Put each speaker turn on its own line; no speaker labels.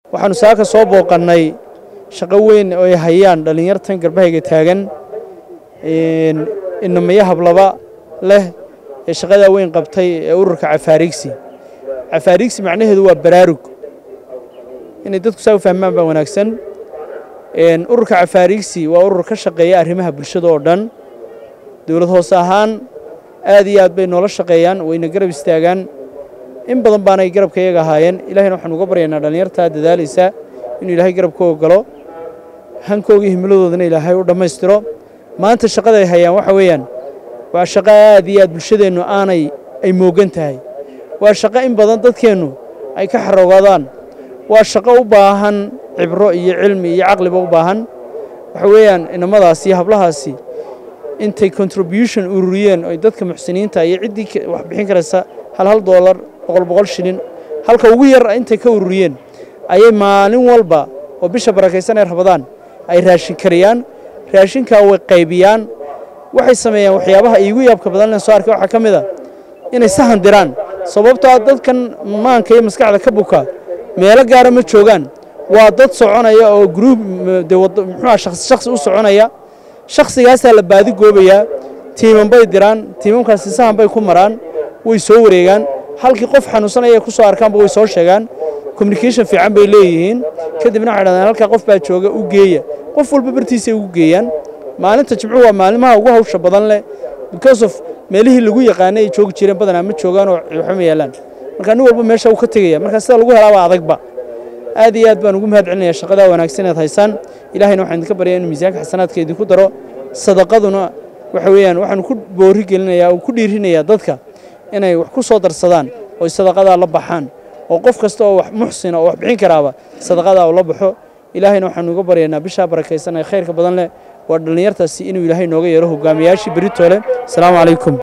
waxaanu saaka soo booqannay shaqo weyn oo ay hayaan dhallinyartan garbahayga taagan inamaya hablaba leh ee shaqadaa weyn qabtay ee ururka cafaariigsi cafaariigsi macnaheedu waa baraarug inay dadku saa u fahmaan baa wanaagsan ururka cafaariigsi waa urur ka shaqeeya arrimaha bulshada oo dhan dowlad hoose ahaan aad iyo aad bay noola shaqeeyaan wayna garab istaagaan in badan baanay garabka iyaga ahaayeen ilahayna waxaan uga baryaynaa dhallinyartaa dadaalaysa inuu ilaahay garabkooga galo hankoogii himiladoodana ilaahay u dhammaystiro maanta shaqada ay hayaan waxa weeyaan waa shaqo aad iyo aad bulshadeennu aanay ay moogan tahay waa shaqo in badan dadkeennu ay ka xaroogadaan waa shaqo u baahan cibro iyo cilmi iyo caqliba u baahan waxa weeyaan inamadaasi iyo hablahaasi intay contribution ururiyeen oy dadka muxsiniinta iyo ciddii wax bixin karaysa hal hal doolar boqol boqol shilin halka ugu yar intay ka ururiyeen ayay maalin walba oo bisha barakaysan ee rabadaan ay raashin kariyaan raashinkaa way qaybiyaan waxay sameeyaan waxyaabaha iigu yaabka badan len soo arkay waxaa ka mid a inay sahan diraan sababtoo ah dadkan maanka iyo maskaxda ka buka meelo gaara ma joogaan waa dad soconaya oo gruub muxuuha shakhsi shakhsi u soconaya shakhsigaasaa la baadi goobayaa tiiman bay diraan tiimamkaasi sahan bay ku maraan way soo wareegaan halkii qof xanuunsanaya ay ku soo arkaanba way soo sheegaan communication fiican bay leeyihiin kadibna waxay dhahdaan halkaa qof baa jooga u geeya qof walba bartiisay ugu geeyaan maalinta jimcuhu waa maalimaha ugu hawsha badan leh because of meelihii lagu yaqaanay ay joogi jireen badanaa ma joogaan oo waxba ma yaalaan marka nin walba meesha uu ka tegaya marka sida lagu helaaba adagba aad iyo aad baan ugu mahad celinaya shaqadaa wanaagsan eed haysaan ilaahayna waxaan idinka baryaa inuu miisaanka xasanaadka idinku daro sadaqaduna waxa weeyaan waxaanu ku boori gelinayaa oo ku dhiirinayaa dadka inay wax ku soo darsadaan oo sadaqadaa la baxaan oo qof kasta oo wax muxsina oo wax bixin karaaba sadaqadaa uu la baxo ilaahayna waxaanu uga baryaynaa bishaa barakaysan ee khayrka badan leh waa dhallinyartaasi inuu ilaahay nooga yeero hogaamiyaashii beritoole asalaamu calaykum